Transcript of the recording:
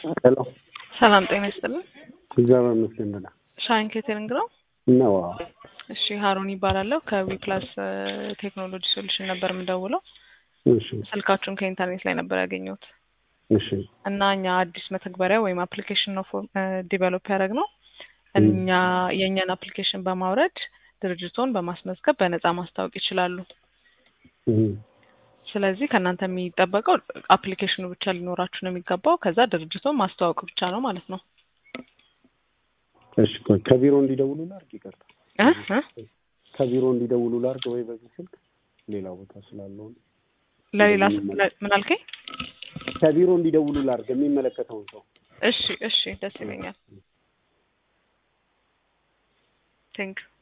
ሄሎ ሰላም ጤና ይስጥልን። እግዚአብሔር ይመስገን ደህና ሻይን ኬተሪንግ ነው። ነው። እሺ ሀሩን ይባላለሁ። ከዊፕላስ ቴክኖሎጂ ሶሉሽን ነበር የምደውለው። እሺ ስልካችሁን ከኢንተርኔት ላይ ነበር ያገኘሁት እሺ እና እኛ አዲስ መተግበሪያ ወይም አፕሊኬሽን ነው ዲቨሎፕ ያደረግ ነው። እኛ የእኛን አፕሊኬሽን በማውረድ ድርጅቶን በማስመዝገብ በነፃ ማስታወቅ ይችላሉ። እም፣ ስለዚህ ከእናንተ የሚጠበቀው አፕሊኬሽኑ ብቻ ሊኖራችሁ ነው የሚገባው። ከዛ ድርጅቶን ማስተዋወቅ ብቻ ነው ማለት ነው። እሺ ቆይ ከቢሮ እንዲደውሉ ላድርግ? ይቅርታ እ እ ከቢሮ እንዲደውሉ ላድርግ ወይ በዚህ ስልክ ሌላ ቦታ ስላለው ነው። ለሌላ ስ- ለ- ምን አልከኝ? ከቢሮ እንዲደውሉ ላድርግ የሚመለከተውን ሰው እሺ እሺ፣ ደስ ይለኛል። ቴንክ